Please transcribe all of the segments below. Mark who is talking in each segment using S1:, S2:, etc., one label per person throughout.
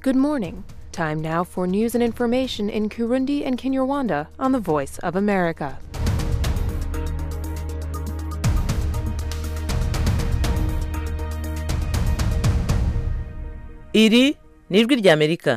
S1: Good morning. Time now for news and information in Kurundi and Kinyarwanda on the Voice of America.
S2: iri ni ijwi ry'amerika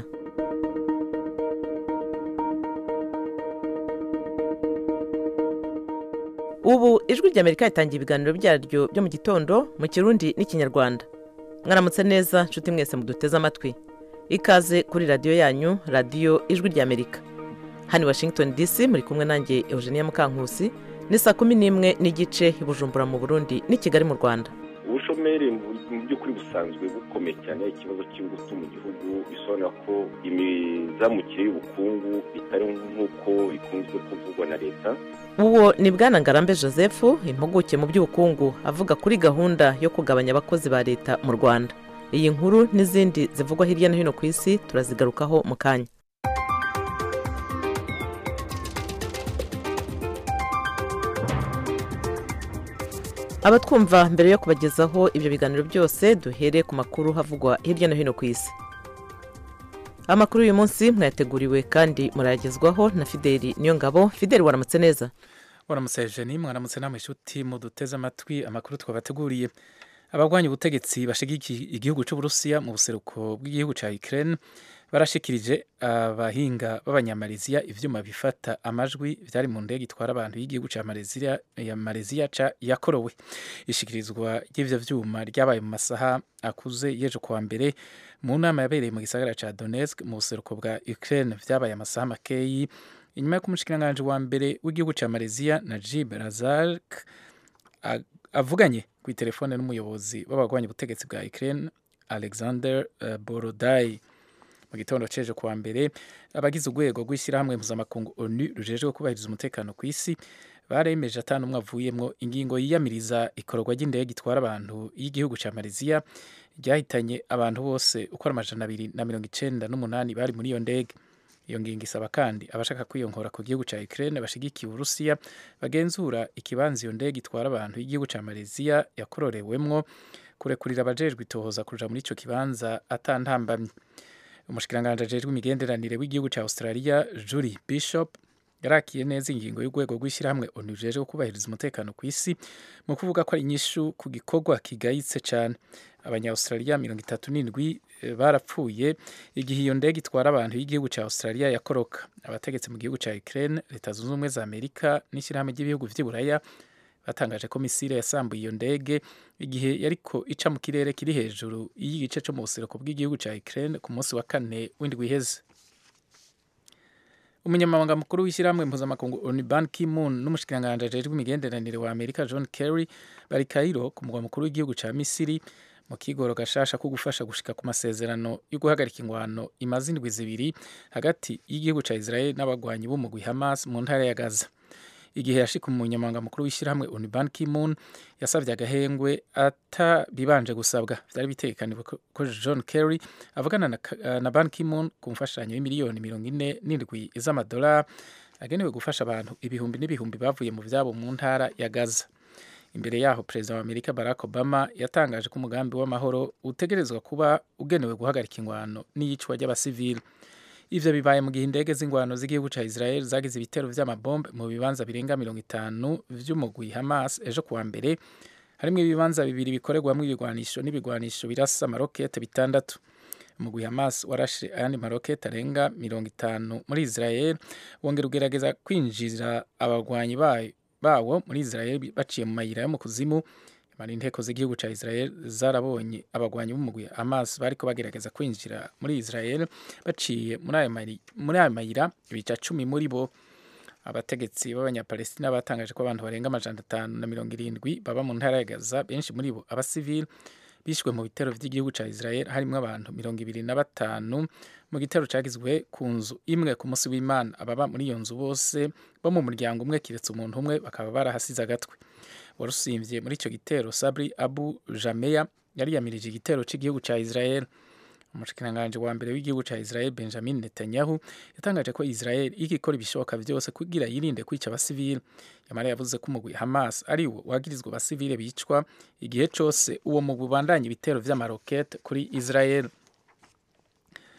S2: ubu ijwi ry'amerika ritangiye ibiganiro byaryo byo mu gitondo mu kirundi n'ikinyarwanda mwaramutse neza nshuti mwese muduteze amatwi ikaze kuri radiyo yanyu radiyo ijwi ry'amerika hano i washington dc muri kumwe nanjye eugenia mukankusi ni saa kumi n'imwe n'igice i bujumbura mu burundi n'i kigali mu rwanda
S3: ubushomeri mu by'ukuri busanzwe bukomeye cyane ikibazo cy'ingutu mu gihugu bisobanura ko imizamukire y'ubukungu itari nk'uko ikunzwe kuvugwa na leta
S2: uwo ni bwana ngarambe joseph impuguke mu by'ubukungu avuga kuri gahunda yo kugabanya abakozi ba leta mu rwanda iyi nkuru n'izindi zivugwa hirya no hino ku isi turazigarukaho mu kanya abatwumva mbere yo kubagezaho ibyo biganiro byose duhere ku makuru havugwa hirya no hino ku isi amakuru y'uyu munsi mwayateguriwe kandi murayagezwaho na fideli niyo ngabo fideli waramutse neza
S4: waramutse Eugenie mwaramutse namwe inshuti muduteze amatwi amakuru twabateguriye abarwanya ubutegetsi bashigikiye igihugu cy'uburusiya mu buseruko bw'igihugu cya Ukraine barashikirije abahinga b'abanyamaleziya ivyuma bifata amajwi vyari mu ndege itwara abantu y'igihugu ca Malaysia ya Malaysia ca yakorowe ishikirizwa ry'ivyo vyuma ryabaye mu masaha akuze yejo kuwa mbere mu nama yabereye mu gisagara ca Donetsk mu buseruko bwa Ukraine vyabaye amasaha makeyi inyuma yo kumushikiranganji wa mbere w'igihugu ca Malaysia Najib Razak avuganye ku telefone n'umuyobozi w'abagwanya ubutegetsi bwa Ukraine Alexander uh, Borodai mu gitondo ceje kuwa mbere abagize urwego rw'ishyirahamwe mpuzamakungu onu rujejwe kubahiriza umutekano ku isi baremeje atanu umwe avuyemwo ingingo yiyamiriza ikorwa ry'indege itwara abantu y'igihugu ca Malaysia ryahitanye abantu bose uko ari amajana abiri na mirongo icenda n'umunani bari muri iyo ndege iyo ngingo isaba kandi abashaka kwiyongora ku gihugu ca Ukraine bashigikiye Uburusiya bagenzura ikibanza iyo ndege itwara abantu y'igihugu ca Malaysia yakororewemwo kurekurira abajejwe itohoza kuja muri ico kibanza atantambamye umushikiranganji ajejwe imigenderanire w'igihugu ca Australia Julie Bishop yarakiye neza ingingo y'urwego rw'ishyirahamwe onu rujejwe kubahiriza umutekano ku isi mu kuvuga ko ari inyishu ku gikorwa kigayitse cane abanya-australia mirongo itatu n'indwi barapfuye igihe iyo ndege itwara abantu y'igihugu ca Australia yakoroka abategetsi mu gihugu ca Ukraine leta zunze ubumwe za Amerika n'ishyirahamwe ry'ibihugu vy'iburaya batangaje ko misile yasambuye iyo ndege igihe yariko ica mu kirere kiri hejuru y'igice co mu buseruko bw'igihugu ca Ukraine ku munsi wa kane w'indwi iheze umunyamabanga mukuru w'ishyirahamwe mpuzamakungu onu ban ki-moon n'umushikiranganji ajejwe imigenderanire wa amerika john kerry bari kairo ku mugwa mukuru w'igihugu ca misiri mu kigoro gashasha ko gufasha gushika ku masezerano yo guhagarika ingwano imaze indwi zibiri hagati y'igihugu ca israel n'abagwanyi b'umugwi hamas mu ntara ya gaza igihe yashika umunyamabanga mukuru w'ishyirahamwe onu ban ki-moon yasavye agahengwe atabibanje gusabwa vyari bitekaniwe ko john kerry avugana na, na ban ki-moon ku mfashanyo y'imiliyoni mirongo ine n'indwi z'amadolari agenewe gufasha abantu ibihumbi n'ibihumbi bavuye mu vyabo mu ntara ya gaza imbere yaho perezida wa amerika barack obama yatangaje ko umugambi w'amahoro utegerezwa kuba ugenewe guhagarika ingwano n'iyicwa ry'abasivili ivyo bibaye mu gihe indege z'ingwano z'igihugu ca Israel zagize ibitero vy'amabombe mu bibanza birenga mirongo itanu vy'umugwi Hamas ejo kuwa mbere harimwo ibibanza bibiri bikorerwamwo ibigwanisho n'ibigwanisho birasa amarokete bitandatu umugwi Hamas warashe ayandi marokete arenga mirongo itanu muri Israel wongera ugerageza kwinjira abagwanyi bayo bawo muri Israel baciye mu mayira yo mu kuzimu mara inteko z'igihugu ca Israel zarabonye abagwanyi b'umugwi Hamas bariko bagerageza kwinjira muri Israel baciye muri ayo muri ayo mayira ibica cumi muri bo abategetsi b'abanyapalestina batangaje ko abantu barenga amajana atanu na mirongo irindwi baba mu ntara ya Gaza benshi muri bo abasivili bishwe mu bitero vy'igihugu ca Israel harimwo abantu mirongo ibiri na batanu mu gitero cagizwe ku nzu imwe ku munsi w'Imana ababa muri iyo nzu bose bo mu muryango umwe kiretse umuntu umwe bakaba barahasize agatwe warusimvye muri ico gitero Sabri Abu Jameya yari yamirije igitero c'igihugu ca Israel umushikiranganji wa mbere w'igihugu ca Israel Benjamin Netanyahu yatangaje ko Israel igikora ibishoboka vyose kugira yirinde kwica abasivili yamara yavuze ko umugwi Hamas ari wo wagirizwa abasivile bicwa igihe cose uwo mugwi ubandanya ibitero vy'amarokete kuri Israel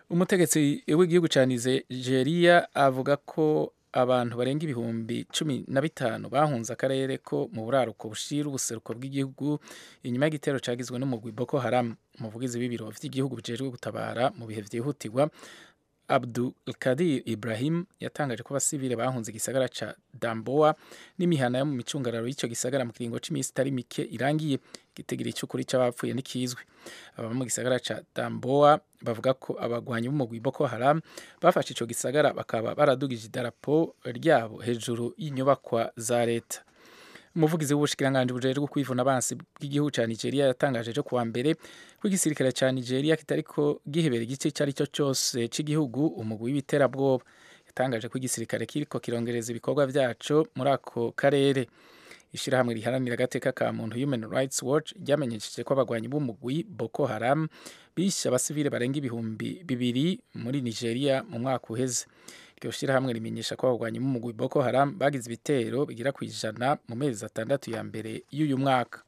S4: umutegetsi w'igihugu cya nigeria avuga ko abantu barenga ibihumbi cumi na bitanu bahunze akarere ko mu buraruko bushira ubuseruko bw'igihugu inyuma y'igitero cyagizwe n'umugwi boko haram umuvugizi w'ibiro by'igihugu bijejwe gutabara mu bihe byihutirwa abdul kadir ibrahim yatangaje ko abasivile bahunze igisagara ca damboa n'imihana yo mu micungararo y'icyo gisagara mu kiringo c'iminsi itari mike irangiye igitigiri cy'ukuri c'abapfuye n'ikizwi ababa mu gisagara ca damboa bavuga ko abagwanyi b'umugwi boko haram bafashe ico gisagara bakaba baradugije idarapo ryabo hejuru y'inyubakwa za leta umuvugizi w'ubushikiranganji bujejwe kwivuna abansi bw'igihugu ca nigeria yatangaje ejo kuwa mbere ko igisirikare ca nigeria kitariko gihebera igice icyo ari cyo cyose cy'igihugu umugwi w'iterabwoba yatangaje ko igisirikare kiriko kirongereza ibikorwa vyaco muri ako karere ishirahamwe riharanira agateka ka muntu human rights watch ryamenyesheje ko abagwanyi b'umugwi boko haram bishe abasivile barenga ibihumbi bibiri muri nigeria mu mwaka uheze iryo shirahamwe rimenyesha ko abagwanyi b'umugwi boko haram bagize ibitero bigera ku ijana mu mezi atandatu ya mbere y'uyu mwaka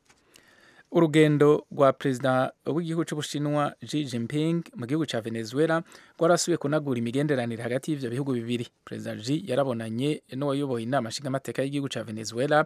S4: urugendo rwa perezida w'igihugu cy'ubushinwa Xi Jinping mu gihugu cya venezuela rwarasubiye kunagura imigenderanire hagati y'ivyo bihugu bibiri perezida Xi yarabonanye n'uwayoboye inama nshingamateka y'igihugu cya venezuela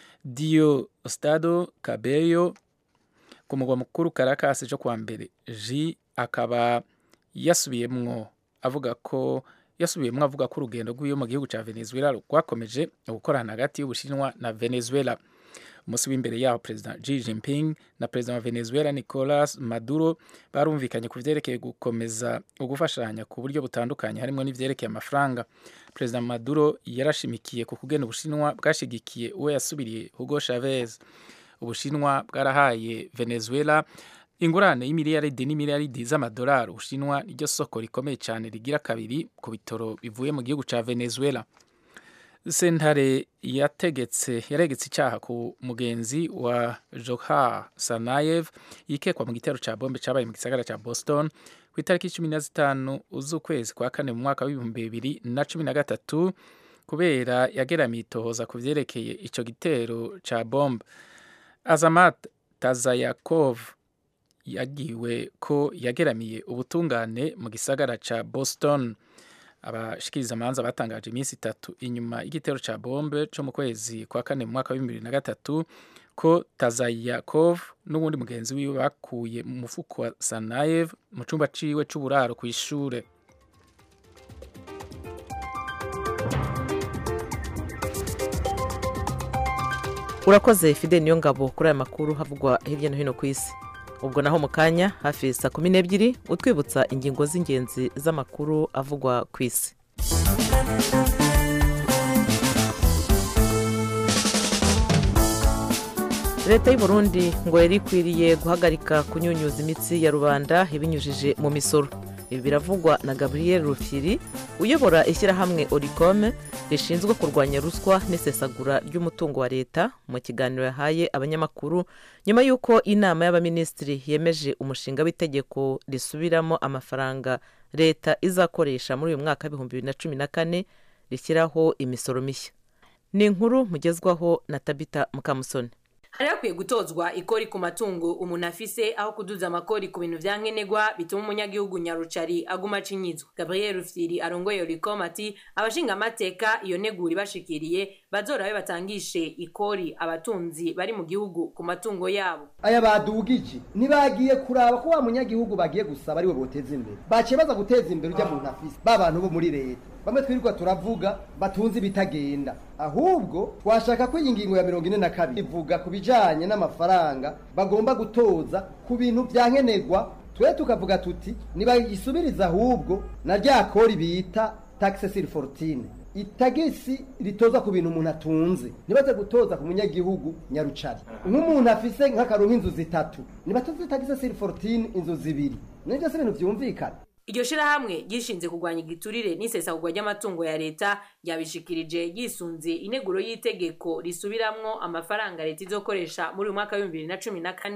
S4: diosdado cabello ku mugwa mukuru caracas ejo kuwa mbere Xi akaba yasubiyemwo avuga ko yasubiyemwo avuga ko urugendo rw'iyo mu gihugu cya venezuela rwakomeje gukorana hagati y'ubushinwa na venezuela umunsi w'imbere yaho perezida Xi Jinping na perezida wa Venezuela Nicolas Maduro barumvikanye ku vyerekeye gukomeza ugufashanya ku buryo butandukanye harimo n'ivyerekeye amafaranga perezida Maduro yarashimikiye ku kugena ubushinwa bwashigikiye uwo yasubiriye Hugo Chavez ubushinwa bwarahaye Venezuela ingurane y'imiliyaridi n'imiliyaridi z'amadolari ubushinwa niryo soko rikomeye cyane rigira kabiri ku bitoro bivuye mu gihugu ca Venezuela sentare yategetse yaregetse icyaha ku mugenzi wa Johar Sanayev yikekwa mu gitero cya bombe cyabaye mu gisagara cya Boston ku itariki cumi na zitanu z'ukwezi kwa kane mu mwaka w'ibihumbi bibiri na cumi na gatatu kubera yageramiye itohoza ku vyerekeye ico gitero ca bombe Azamat Tazayakov yagiwe ko yageramiye ubutungane mu gisagara ca Boston abashikiriza amanza batangaje iminsi itatu inyuma y'igitero ca bombe co mu kwezi kwa kane mu mwaka wa bibiri na gatatu ko Tazayakov n'uwundi mugenzi wiwe bakuye mu mufuko wa Sanayev mu cumba ciwe c'uburaro kw'ishure
S2: urakoze fide niyo ngabo kuri aya makuru havugwa hirya no hino ku isi ubwo naho mu kanya hafi saa kumi n'ebyiri utwibutsa ingingo z'ingenzi z'amakuru avugwa ku isi leta y'u Burundi ngo yari ikwiriye guhagarika kunyunyuza imitsi ya rubanda ibinyujije mu misoro ibi biravugwa na gabriel rufiri uyobora ishyirahamwe oricome rishinzwe kurwanya ruswa n'isesagura ry'umutungo wa leta mu kiganiro yahaye abanyamakuru nyuma y'uko inama y'abaminisitiri yemeje umushinga w'itegeko risubiramo amafaranga leta izakoresha muri uyu mwaka w'ibihumbi bibiri na cumi na kane rishyiraho imisoro mishya ni inkuru mugezwaho na tabita mukamusoni
S5: hari hakwiye gutozwa ikori ku matungo umuntu afise aho kuduza amakori ku bintu vya nkenerwa bituma umunyagihugu nyarucari aguma acinyizwa gabriel rufyiri arongoye oricom ati abashinga amateka iyo negura ibashikiriye bazorabe batangishe ikori abatunzi bari mu gihugu ku matungo yabo
S6: aya badugije ntibagiye kuraba ko wa munyagihugu bagiye gusaba ariwe boteza imbere baciye baza guteza imbere ujya muntu afise ba bantu bo muri leta bamwe twirirwa turavuga batunze ibitagenda ahubwo twashaka ko iyi ngingo ya mirongo ine na kabiri ivuga ku bijanye n'amafaranga bagomba gutoza ku bintu vya nkenerwa twe tukavuga tuti nibayisubiriza ahubwo na rya kori bita taxe sur fortune itagisi ritoza ku bintu umuntu atunze nibaze gutoza ku munyagihugu nyarucari nk'umuntu afise nk'akaronka inzu zitatu nibatoze taxe sur fortune inzu zibiri nivyo si ibintu vyumvikana
S5: iryo shirahamwe ryishinze kurwanya igiturire n'isesagurwa ry'amatungo ya leta ryabishikirije yisunze ineguro y'itegeko risubiramwo amafaranga leta izokoresha muri uyu mwaka w'ibihumbi bibiri na cumi na kane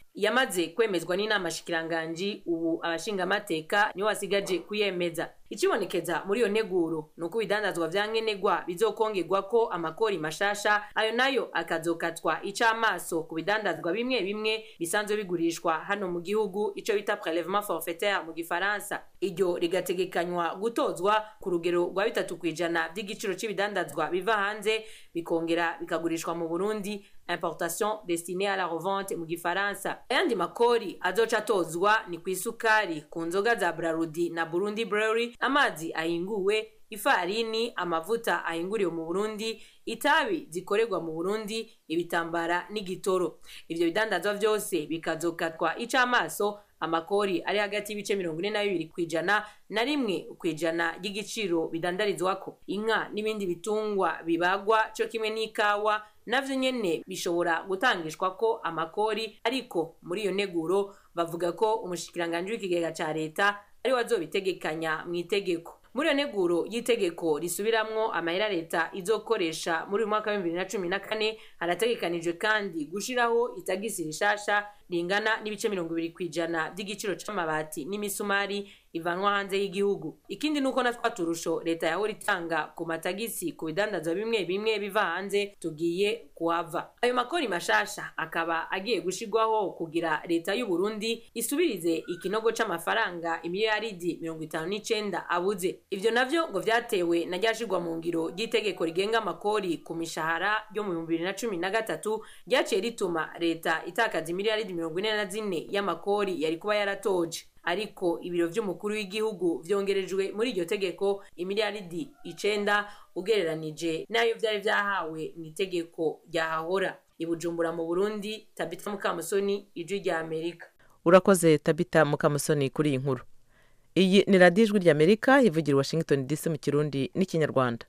S5: yamaze kwemezwa n'inama shikiranganji ubu abashingamateka nibo basigaje kuyemeza ikibonekeza muri iyo neguro ni uko ibidandazwa vya nkenerwa bizokongerwa ko amakori mashasha ayo nayo akazokatwa icamaso ku bidandazwa bimwe bimwe bisanzwe bigurishwa hano mu gihugu ico bita prelevement forfaitaire mu gifaransa iryo rigategekanywa gutozwa ku rugero rwa bitatu kw'ijana vy'igiciro c'ibidandazwa biva hanze bikongera bikagurishwa mu burundi importation destinée à la revente mu gifaransa ayandi makori azoca atozwa ni ku isukari ku nzoga za brarudi na burundi brewery amazi ahinguwe ifarini amavuta ahinguriwe mu burundi itabi zikorerwa mu burundi ibitambara n'igitoro ivyo bidandazwa vyose bikazokatwa icamaso amakori ari hagati y'ibice mirongo ine na bibiri kw'ijana na rimwe kw'ijana ry'igiciro bidandarizwako inka n'ibindi bitungwa bibagwa co kimwe n'ikawa navyo nyene bishobora gutangishwa ko amakori ariko muri iyo neguro bavuga ko umushikiranganji w'ikigega ca leta ari wazobitegekanya mu itegeko muri iyo neguro y'itegeko risubiramwo amahera leta izokoresha muri uyu mwaka w'ibihumbi bibiri na cumi na kane harategekanijwe kandi gushiraho itagisi rishasha ringana n'ibice mirongo ibiri kw'ijana vy'igiciro c'amabati n'imisumari ivanwa hanze y'igihugu ikindi nuko na twa turusho leta yahora itanga ku matagisi ku bidandazwa bimwe bimwe biva hanze tugiye kuhava ayo makori mashasha akaba agiye gushirwaho kugira leta y'u Burundi isubirize ikinogo c'amafaranga imiliyaridi mirongo itanu n'icenda abuze ivyo navyo ngo vyatewe na ryashirwa mu ngiro ry'itegeko rigenga amakori ku mishahara ryo mu bihumbi bibiri na cumi na gatatu ryaciye rituma leta itakaza imiliyaridi mirongo ine na zine y'amakori yari kuba yaratoje ariko ibiro vy'umukuru w'igihugu vyongerejwe muri iryo tegeko imiliyaridi icenda ugereranije n'ayo vyari vyahawe mu itegeko ryahahora ibujumbura mu burundi tabita mukamusoni ijwi rya amerika
S2: urakoze tabita mukamusoni kuri iyi nkuru iyi ni radiyo ijwi rya amerika ivugira i washington dc mu kirundi n'ikinyarwanda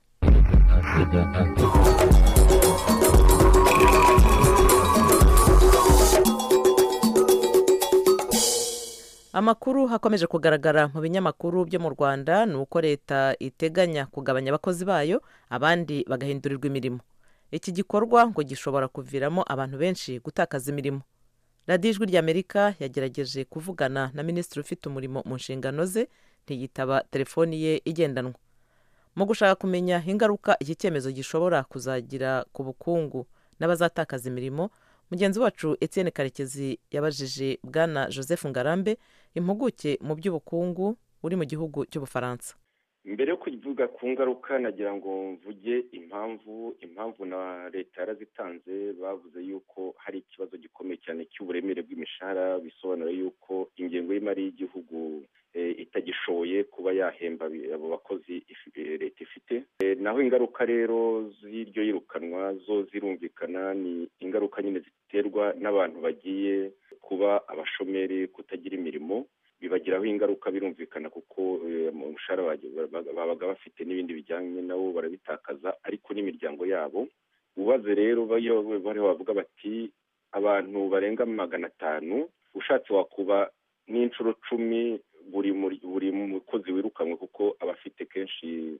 S2: amakuru hakomeje kugaragara mu binyamakuru byo mu rwanda ni uko leta iteganya kugabanya abakozi bayo abandi bagahindurirwa imirimo iki gikorwa ngo gishobora kuviramo abantu benshi gutakaza imirimo radiyo ijwi ry'amerika yagerageje kuvugana na minisitiri ufite umurimo mu nshingano ze ntiyitaba telefoni ye igendanwa mu gushaka kumenya ingaruka iki cyemezo gishobora kuzagira ku bukungu n'abazatakaza imirimo mugenzi wacu Etienne karekezi yabajije bwana joseph ngarambe impuguke mu by'ubukungu uri mu gihugu cy'ubufaransa
S3: mbere yo kuvuga ku ngaruka nagira ngo mvuge impamvu impamvu na leta yarazitanze bavuze yuko hari ikibazo gikomeye cyane cy'uburemere bw'imishahara bisobanura yuko ingengo y'imari y'igihugu itagishoboye kuba yahemba abo bakozi leta ifite naho ingaruka rero z'iryo yirukanwa zo zirumvikana ni ingaruka nyine ziterwa n'abantu bagiye kuba abashomeri kutagira imirimo bibagiraho ingaruka birumvikana kuko umushahara babaga bafite n'ibindi bijyanye nabo barabitakaza ariko n'imiryango yabo ubaze rero bariho bavuga bati abantu barenga magana atanu ushatse wakuba n'inshuro cumi buri buri mukozi wirukanwe kuko aba afite kenshi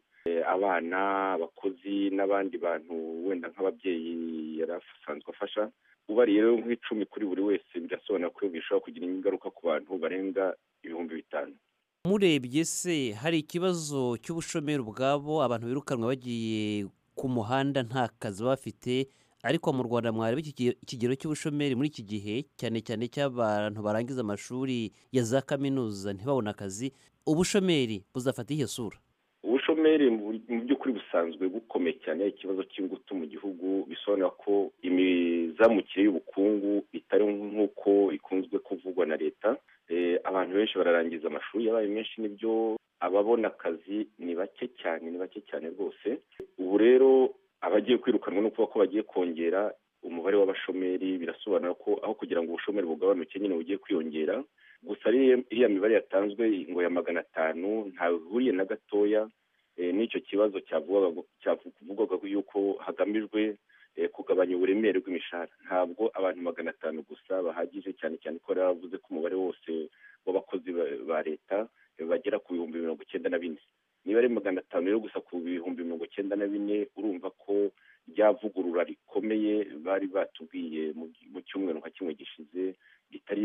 S3: abana abakozi n'abandi bantu wenda nk'ababyeyi yari asanzwe afasha ubariye rero nk'icumi kuri buri wese birasobanura ko bishobora kugira ingaruka ku bantu barenga ibihumbi bitanu
S7: murebye se hari ikibazo cy'ubushomeri ubwabo abantu birukanwa bagiye ku muhanda nta kazi bafite ariko mu rwanda mwareba ikigero cy'ubushomeri muri iki gihe cyane cyane cy'abantu barangiza amashuri ya za kaminuza ntibabone akazi ubushomeri buzafata iyo sura
S3: ubushomeri mu by'ukuri busanzwe bukomeye cyane ikibazo cy'ingutu mu gihugu bisobanura ko imizamukire y'ubukungu itari nk'uko ikunzwe kuvugwa na leta abantu benshi bararangiza amashuri yabaye menshi nibyo ababona akazi ni bake cyane ni bake cyane rwose ubu rero abagiye kwirukanwa no kuba ko bagiye kongera umubare w'abashomeri birasobanura ko aho kugira ngo ubushomeri bugabanuke nyine bugiye kwiyongera gusa iriya mibare yatanzwe ngo ya magana atanu ntawe ihuriye na gatoya n'icyo kibazo cyavugwaga yuko hagamijwe kugabanya uburemere bw'imishahara ntabwo abantu magana atanu gusa bahagije cyane cyane ko bavuze ko umubare wose w'abakozi ba leta bagera ku bihumbi mirongo icyenda na bine niba ari magana atanu rero gusa ku bihumbi mirongo icyenda na bine urumva ko ryavugurura rikomeye bari batubwiye mu cyumweru nka kimwe gishize ritari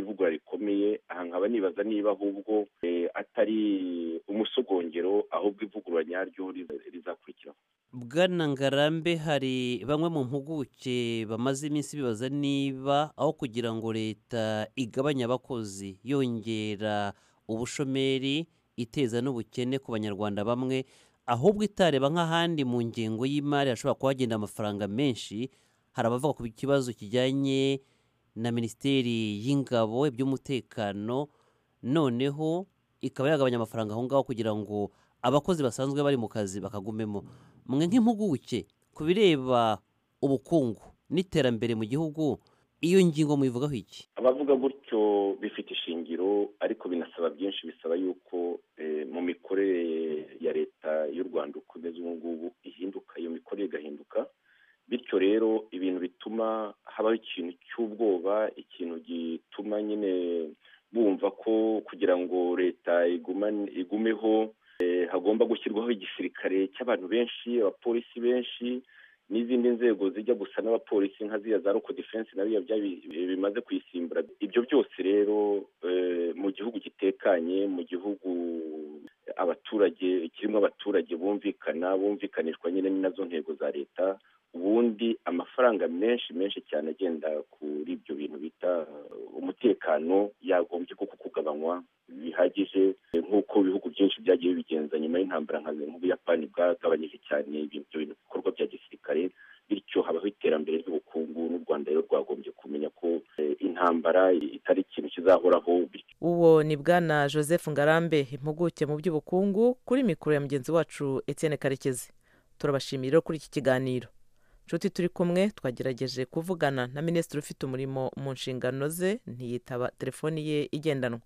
S3: niba ahubwo atari umusogongero ahubwo ivugurura nyaryo rizakurikiraho
S7: bwana ngarambe hari bamwe mu mpuguke bamaze iminsi bibaza niba aho kugira ngo leta igabanye abakozi yongera ubushomeri iteza n'ubukene ku banyarwanda bamwe ahubwo itareba nk'ahandi mu ngengo y'imari hashobora kuba hagenda amafaranga menshi hari abavuga ku kibazo kijyanye na minisiteri y'ingabo iby'umutekano noneho ikaba yagabanya amafaranga aho ngaho kugira ngo abakozi basanzwe bari mu kazi bakagumemo mwe nk'impuguke ku bireba ubukungu n'iterambere mu gihugu iyo ngingo muyivugaho iki
S3: abavuga gutyo bifite ishingiro ariko binasaba byinshi bisaba yuko mu mikorere ya leta y'u rwanda uko imeze ubu ngubu ihinduka iyo mikorere igahinduka bityo rero ibintu bituma habaho ikintu cy'ubwoba ikintu gituma nyine bumva ko kugira ngo leta igumeho hagomba gushyirwaho igisirikare cy'abantu benshi abapolisi benshi n'izindi nzego zijya gusa n'abapolisi nka ziriya za roko defense na biriya bimaze kuyisimbura ibyo byose rero mu gihugu gitekanye mu gihugu abaturage kirimo abaturage bumvikana bumvikanishwa nyine nazo ntego za leta ubundi amafaranga menshi menshi cyane agenda kuri ibyo bintu bita umutekano yagombye kuko kugabanywa bihagije nk'uko ibihugu byinshi byagiye bibigenza nyuma y'intambara nk'ubuyapani bwagabanyije cyane ibyo bintu bikorwa bya gisirikare bityo habaho iterambere ry'ubukungu n'u rwanda rero rwagombye kumenya ko intambara itari ikintu kizahoraho
S2: uwo ni bwana joseph ngarambe impuguke mu by'ubukungu kuri mikoro ya mugenzi wacu etienne karekezi turabashimira rero kuri iki kiganiro nshuti turi kumwe twagerageje kuvugana na minisitiri ufite umurimo mu nshingano ze ntiyitaba telefoni ye igendanwa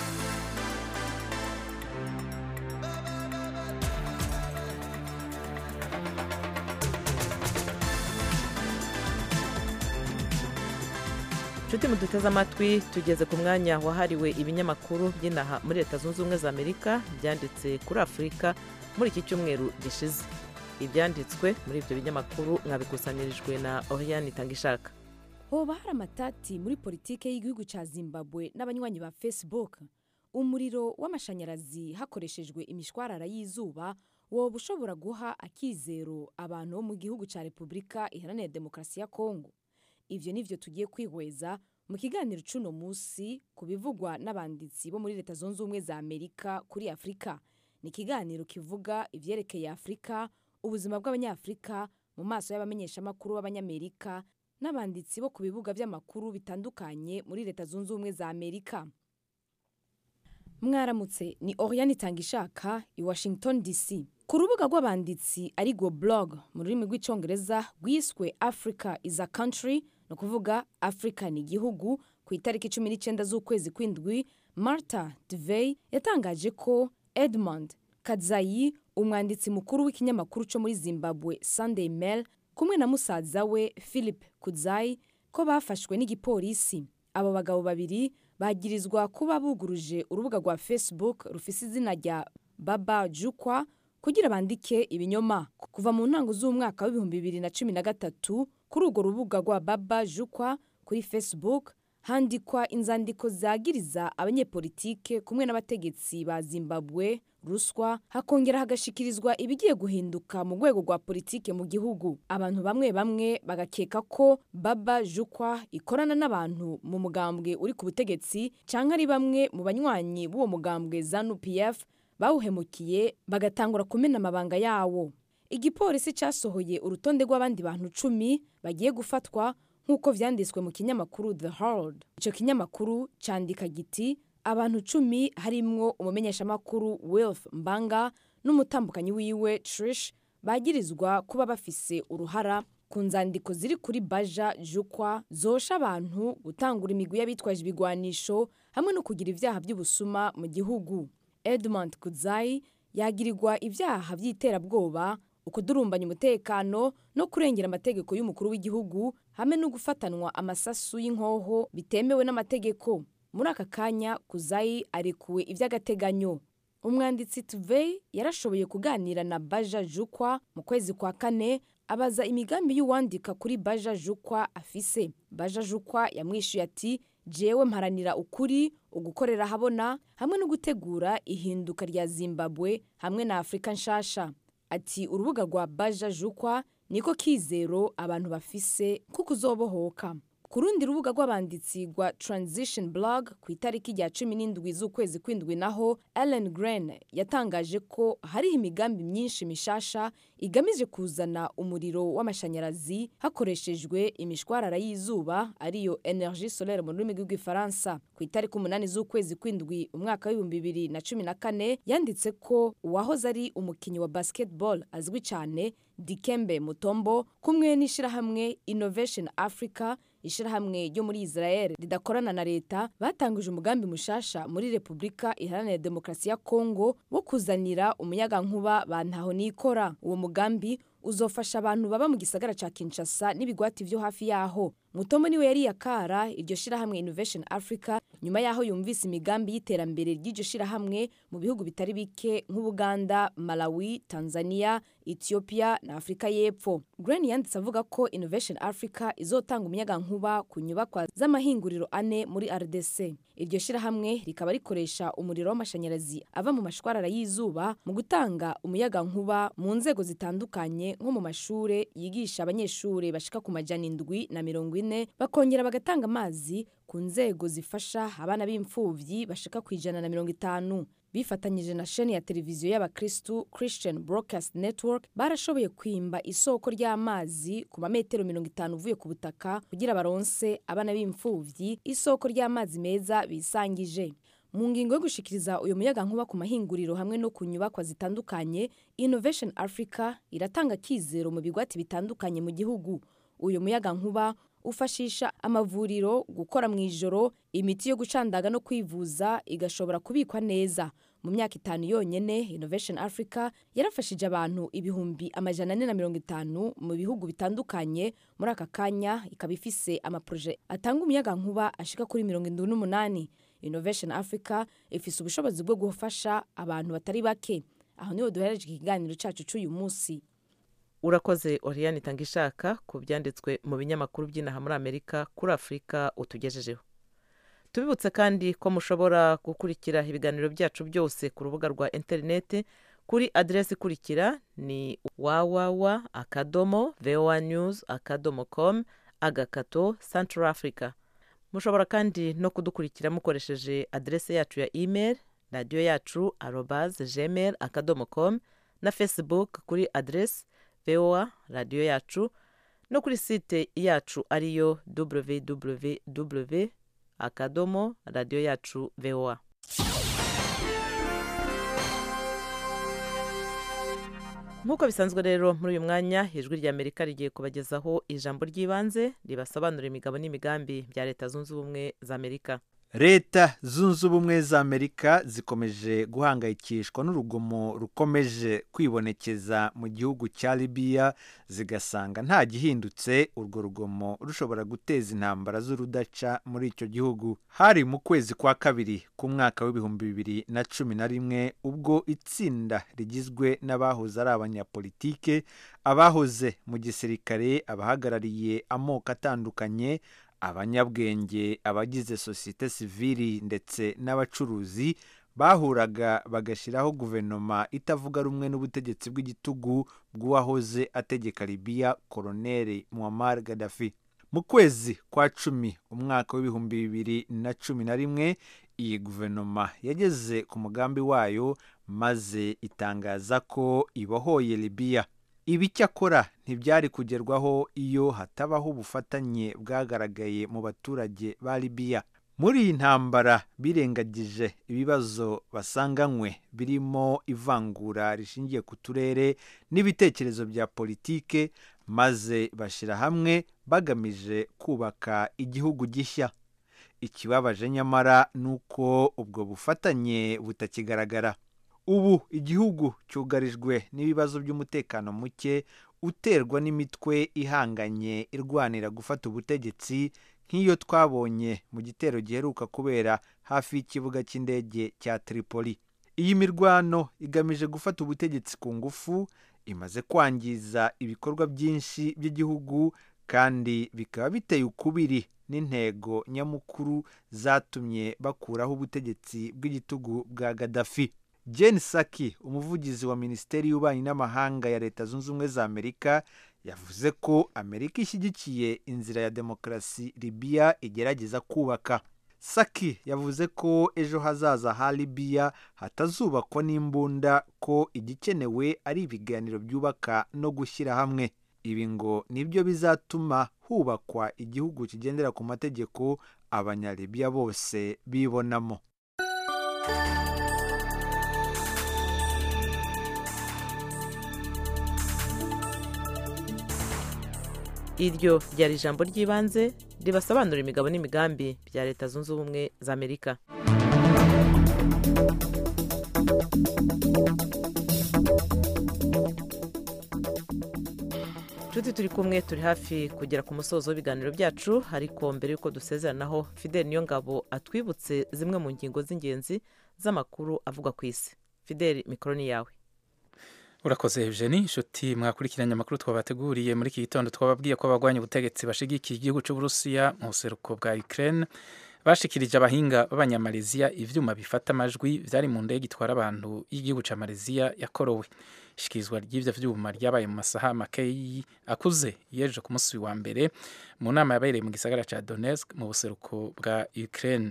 S2: nshuti muduteze amatwi tugeze ku mwanya wahariwe ibinyamakuru by'inaha muri leta zunze ubumwe za amerika byanditse kuri afurika muri iki cyumweru gishize ibyanditswe muri ibyo binyamakuru mwabikusanyirijwe na oriyani itangishaka
S8: hoba hari amatati muri politiki y'igihugu cya zimbabwe n'abanywanyi ba facebook umuriro w'amashanyarazi hakoreshejwe imishwarara y'izuba woba ushobora guha akizero abantu bo mu gihugu cya repubulika iharanira demokarasi ya kongo ibyo ni byo tugiye kwihweza mu kiganiro cy'uno munsi ku bivugwa n'abanditsi bo muri leta zunze ubumwe za amerika kuri afurika ni ikiganiro kivuga ibyerekeye afurika ubuzima bw'abanyafurika mu maso y'abamenyeshamakuru b'abanyamerika n'abanditsi bo ku bibuga by'amakuru bitandukanye muri leta zunze ubumwe za amerika mwaramutse ni oriyani itangishaka i washington dc ku rubuga rw'abanditsi ari go blog mu rurimi rw'icyongereza rwiswe africa is a country ni ukuvuga africa ni igihugu ku itariki cumi n'icyenda z'ukwezi kw'indwi marta devey yatangaje ko edmund kadzayi umwanditsi mukuru w'ikinyamakuru cyo muri zimbabwe sunday mail kumwe na musaza we philip kudzayi ko bafashwe n'igipolisi abo bagabo babiri bagirizwa kuba buguruje urubuga rwa facebook rufise izina rya baba jukwa kugira bandike ibinyoma kuva mu ntango z'umwaka w'ibihumbi bibiri na cumi na gatatu kuri urwo rubuga rwa baba jukwa kuri facebook handikwa inzandiko zagiriza abanyepolitike kumwe n'abategetsi ba zimbabwe ruswa hakongera hagashikirizwa ibigiye guhinduka mu rwego rwa politike mu gihugu abantu bamwe bamwe bagakeka ko baba jukwa ikorana n'abantu mu mugambwe uri ku butegetsi cyangwa ari bamwe mu banywanyi b'uwo mugambwe zanu pf bawuhemukiye bagatangura kumena amabanga yawo igipolisi cyasohoye urutonde rw'abandi bantu cumi bagiye gufatwa nk'uko vyanditswe mu kinyamakuru the herald icyo kinyamakuru cyandika giti abantu cumi harimwo umumenyeshamakuru wilf mbanga n'umutambukanyi wiwe trish bagirizwa kuba bafise uruhara ku nzandiko ziri kuri baja jukwa zosha abantu gutangura imigwi y'abitwaje ibigwanisho hamwe no kugira ibyaha by'ubusuma mu gihugu edmund kudzayi yagirirwa ibyaha by'iterabwoba ukudurumbanya umutekano no kurengera amategeko y'umukuru w'igihugu hamwe no gufatanwa amasasu y'inkoho bitemewe n'amategeko muri aka kanya kuzayi arekuwe iby'agateganyo umwanditsi tuvey yarashoboye kuganira na baja jukwa mu kwezi kwa kane abaza imigambi y'uwandika kuri baja jukwa afise baja jukwa yamwishuye ati jewe mparanira ukuri ugukorera habona hamwe no gutegura ihinduka rya zimbabwe hamwe na afurika nshasha ati urubuga rwa baja jukwa niko kizero abantu bafise kuko uzobohoka ku rundi rubuga rw'abanditsi rwa transition blog ku itariki rya cumi n'indwi z'ukwezi kw'indwi naho ellen gren yatangaje ko hariho imigambi myinshi mishasha igamije kuzana umuriro w'amashanyarazi hakoreshejwe imishwarara y'izuba ariyo energie solaire mu rurimi rw'igifaransa ku itariki umunani z'ukwezi kw'indwi umwaka w'ibihumbi bibiri na cumi na kane yanditse ko uwahoze ari umukinnyi wa basketball azwi cyane dikembe mutombo kumwe n'ishyirahamwe innovation africa ishyirahamwe ryo muri israel ridakorana na leta batangije umugambi mushasha muri repubulika iharanira demokarasi ya kongo wo kuzanira umuyagankuba ba ntaho nikora uwo mugambi uzofasha abantu baba mu gisagara ca kinshasa n'ibigwati vyo hafi yaho mutombo niwe yari yakara iryo shirahamwe innovation africa nyuma yaho yumvise imigambi y'iterambere ry'iryo shirahamwe mu bihugu bitari bike nk'ubuganda malawi tanzania ethiopia na afurika y'epfo gren yanditse avuga ko innovation africa izotanga umuyagankuba ku nyubakwa z'amahinguriro ane muri rdc iryo shirahamwe rikaba rikoresha umuriro w'amashanyarazi ava mu mashwarara y'izuba mu gutanga umuyagankuba mu nzego zitandukanye nko mu mashure yigisha abanyeshure bashika ku majana indwi na mirongo ine bakongera bagatanga amazi ku nzego zifasha abana b'imfuvyi bashika ku ijana na mirongo itanu bifatanyije na sheni ya televiziyo y'abakristu christian broadcast network barashoboye kwimba isoko ry'amazi ku mametero mirongo itanu uvuye ku butaka kugira baronse abana b'imfuvyi isoko ry'amazi meza bisangije mu ngingo yo gushikiriza uyu muyaga nkuba ku mahinguriro hamwe no ku nyubakwa zitandukanye innovation africa iratanga kizero mu bigwati bitandukanye mu gihugu uyu muyaga nkuba ufashisha amavuriro gukora mu ijoro imiti yo gucandaga no kwivuza igashobora kubikwa neza mu myaka itanu yonyene innovation africa yarafashije abantu ibihumbi amajana ane na mirongo itanu mu bihugu bitandukanye muri aka kanya ikaba ifise amaproje atanga umuyaga nkuba ashika kuri mirongo indwi n'umunani innovation africa ifise ubushobozi bwo gufasha abantu batari bake aho niho duhereje ikiganiro cacu c'uyu munsi
S2: urakoze oriyani itanga ishaka ku byanditswe mu binyamakuru by'inaha muri amerika kuri afurika utugejejeho tubibutse kandi ko mushobora gukurikira ibiganiro byacu byose ku rubuga rwa interineti kuri aderesi ikurikira ni wawawa akadomo voa news akadomo com agakato central africa mushobora kandi no kudukurikira mukoresheje aderesi yacu ya email radiyo yacu arobaze gmail akadomo com na facebook kuri aderesi voa radiyo yacu no kuri site yacu ariyo www akadomo radiyo yacu voa nk'uko bisanzwe rero muri uyu mwanya ijwi rya amerika rigiye kubagezaho ijambo ry'ibanze ribasobanurira imigabo n'imigambi bya leta zunze ubumwe za amerika
S9: leta zunze ubumwe za amerika zikomeje guhangayikishwa n'urugomo rukomeje kwibonekeza mu gihugu cya libiya zigasanga nta gihindutse urwo rugomo rushobora guteza intambara z'urudaca muri icyo gihugu hari mu kwezi kwa kabiri k'umwaka w'ibihumbi bibiri na cumi na rimwe ubwo itsinda rigizwe n'abahoze ari abanyapolitike abahoze mu gisirikare abahagarariye amoko atandukanye abanyabwenge abagize sosiyete sivili ndetse n'abacuruzi bahuraga bagashyiraho guverinoma itavuga rumwe n'ubutegetsi bw'igitugu bw'uwahoze ategeka libiya koroneri muammar gaddafi mu kwezi kwa cumi umwaka w'ibihumbi bibiri na cumi na rimwe iyi guverinoma yageze ku mugambi wayo maze itangaza ko ibohoye libiya ibi cyakora ntibyari kugerwaho iyo hatabaho ubufatanye bwagaragaye mu baturage ba libiya muri iyi ntambara birengagije ibibazo basanganywe birimo ivangura rishingiye ku turere n'ibitekerezo bya politike maze bashyira hamwe bagamije kubaka igihugu gishya ikibabaje nyamara ni uko ubwo bufatanye butakigaragara ubu igihugu cyugarijwe n'ibibazo by'umutekano muke uterwa n'imitwe ihanganye irwanira gufata ubutegetsi nk'iyo twabonye mu gitero giheruka kubera hafi y'ikibuga cy'indege cya tripoli iyi mirwano igamije gufata ubutegetsi ku ngufu imaze kwangiza ibikorwa byinshi by'igihugu kandi bikaba biteye ukubiri n'intego nyamukuru zatumye bakuraho ubutegetsi bw'igitugu bwa Gaddafi Jen Psaki umuvugizi wa minisiteri y'ububanyi n'amahanga ya leta zunze ubumwe za amerika yavuze ko amerika ishyigikiye inzira ya demokarasi libiya igerageza kubaka saki yavuze ko ejo hazaza ha libiya hatazubakwa n'imbunda ko igikenewe ari ibiganiro byubaka no gushyira hamwe ibi ngo nibyo bizatuma hubakwa igihugu kigendera ku mategeko abanyalibiya bose bibonamo
S2: iryo ryari ijambo ry'ibanze ribasobanurira imigabo n'imigambi bya leta zunze ubumwe za amerika inshuti turi kumwe turi hafi kugera ku musozo w'ibiganiro byacu ariko mbere y'uko dusezeranaho fideli niyo ngabo atwibutse zimwe mu ngingo z'ingenzi z'amakuru avugwa ku isi fideli mikoro ni yawe
S4: urakoze Eugenie inshuti mwakurikiranye amakuru twabateguriye muri iki gitondo twababwiye ko abagwanya ubutegetsi bashigikiye igihugu cy'uburusiya mu buseruko bwa Ukraine bashikirije abahinga b'abanyamaleziya ivyuma bifata amajwi vyari mu ndege itwara abantu y'igihugu ca Malaysia yakorowe ishikirizwa ry'ivyo vyuma ryabaye mu masaha makeyi akuze yeje ku munsi wa mbere mu nama yabereye mu gisagara ca Donetsk mu buseruko bwa Ukraine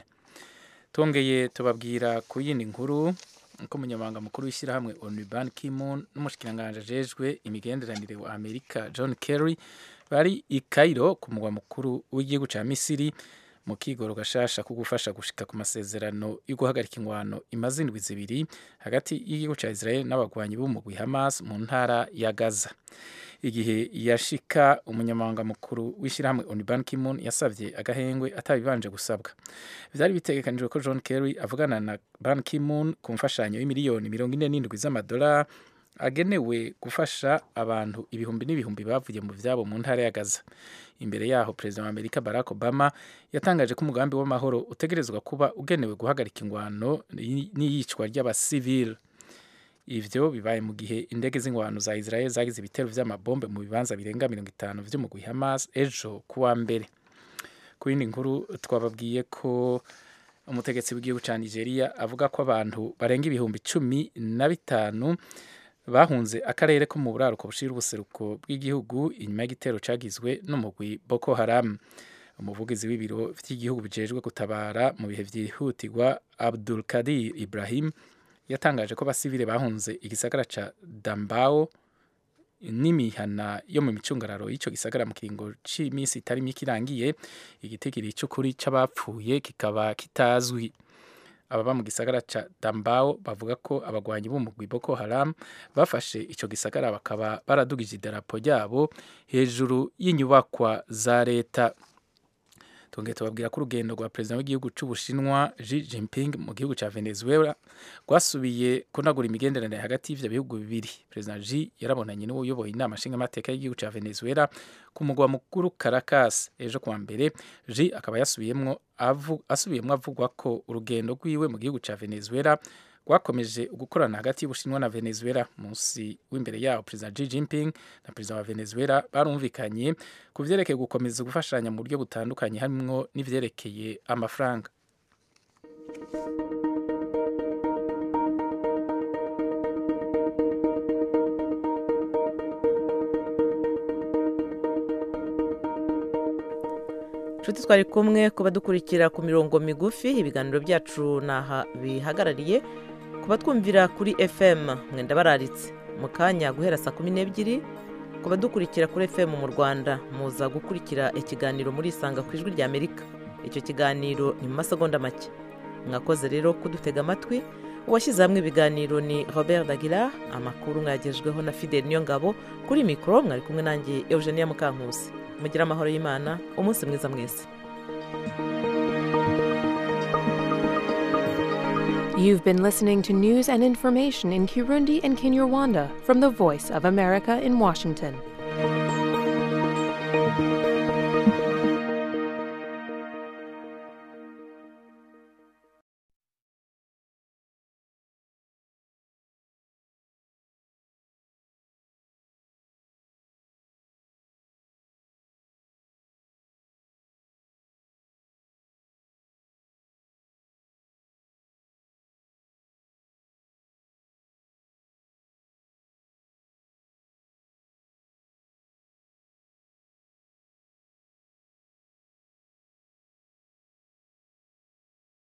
S4: tongeye tubabwira ku yindi nkuru ko umunyamabanga mukuru w'ishyirahamwe onu ban kimon n'umushikiranganji ajejwe imigenderanire wa amerika john kerry bari i cairo ku mugwa mukuru w'igihugu cya misiri mu kigoro gashasha ko gufasha gushika ku masezerano yo guhagarika ingwano imaze indwi zibiri hagati y'igihugu cya israel n'abagwanyi b'umugwi hamas mu ntara ya gaza igihe yashika umunyamabanga mukuru w'ishyirahamwe onu ban kimon yasabye agahengwe atabibanje gusabwa byari bitegekanijwe ko john kerry avugana na ban kimon ku mfashanyo y'imiliyoni mirongo ine n'indwi z'amadolari agenewe gufasha abantu ibihumbi n'ibihumbi bavuye mu byabo mu ntara ya gaza imbere yaho perezida wa amerika barack obama yatangaje ko umugambi w'amahoro utegerezwa kuba ugenewe guhagarika ingwano n'iyicwa ry'abasivili ivyo bibaye mu gihe indege z'ingwano za israel zagize ibitero vy'amabombe mu bibanza birenga mirongo itanu vy'umugwi hamas ejo kuwa mbere ku yindi nkuru twababwiye ko umutegetsi w'igihugu ca nigeria avuga ko abantu barenga ibihumbi cumi na bitanu bahunze akarere ko mu buraruko bushira ubuseruko bw'igihugu inyuma y'igitero cagizwe n'umugwi boko haram umuvugizi w'ibiro vy'igihugu bijejwe gutabara mu bihe vyihutirwa abdul kadir ibrahim yatangaje ko abasivile bahunze igisagara ca dambao n'imihana yo mu micungararo y'ico gisagara mu kiringo c'iminsi itari mike irangiye igitigiri c'ukuri c'abapfuye kikaba kitazwi ababa mu gisagara ca dambao bavuga ko abagwanyi b'umugwi boko haram bafashe ico gisagara bakaba baradugije idarapo ryabo hejuru y'inyubakwa za leta tongeye tubabwira ko urugendo rwa perezida w'igihugu c'ubushinwa Xi Jinping mu gihugu ca Venezuela rwasubiye kunagura imigenderanire hagati y'ivyo bihugu bibiri perezida Xi yarabonanye n'uwo uyoboye inama nshingamateka y'igihugu ca Venezuela ku mugwa mukuru Caracas ejo kuwa mbere Xi akaba yasubiyemwo avu, asubiyemwo avugwa ko urugendo rwiwe mu gihugu ca Venezuela rwakomeje gukorana hagati y'ubushinwa na venezuela munsi w'imbere yaho perezida Xi Jinping na perezida wa venezuela barumvikanye ku vyerekeye gukomeza gufashanya mu buryo butandukanye harimwo n'ivyerekeye amafaranga
S2: inshuti twari kumwe kuba dukurikira ku mirongo migufi ibiganiro byacu naha bihagarariye kuba twumvira kuri fm mwenda bararitse mu kanya guhera saa kumi n'ebyiri kuba dukurikira kuri fm mu rwanda muza gukurikira ikiganiro muri isanga ku ijwi rya amerika icyo kiganiro ni mu masegonda make mwakoze rero kudutega amatwi uwashyize hamwe ibiganiro ni robert dagira amakuru mwagejweho na fidel niyo ngabo kuri mikoro mwari kumwe nanjye eugenia mukankusi mugire amahoro y'imana umunsi mwiza mwese
S1: You've been listening to news and information in Kirundi and Kinyarwanda from the Voice of America in Washington.